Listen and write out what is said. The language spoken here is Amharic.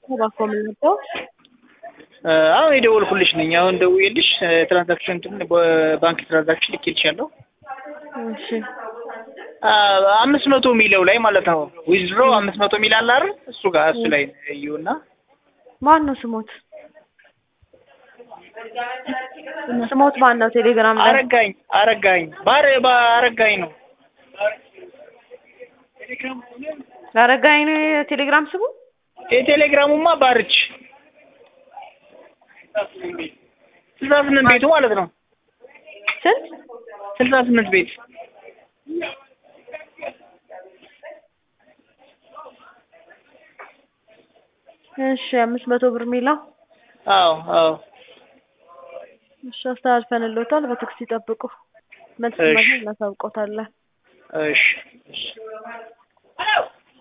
እባክዎ ምን ነበር? አሁን የደወልኩልሽ ነኝ። አሁን ደውዬልሽ ትራንዛክሽን እንትን በባንክ ትራንዛክሽን ልኬልሻለሁ። እሺ አምስት መቶ የሚለው ላይ ማለት ነው። ዊዝድሮ አምስት መቶ የሚል አለ አይደል? እሱ ጋር እሱ ላይ እዩና ማን ነው ስሞት? ስሞት ማን ነው? ቴሌግራም ላይ አረጋኝ አረጋኝ ባረ አረጋኝ ነው። አረጋኝ ነው የቴሌግራም ስሙ? የቴሌግራሙማ ባርች ስልሳ ስምንት ቤቱ ማለት ነው። ስንት? ስልሳ ስምንት ቤት እሺ አምስት መቶ ብር የሚለው አዎ አዎ እሺ አስተላልፈንልዎታል። በትዕግስት ይጠብቁ። መልስ እሺ። ማግኘት እናሳውቅዎታለን። እሺ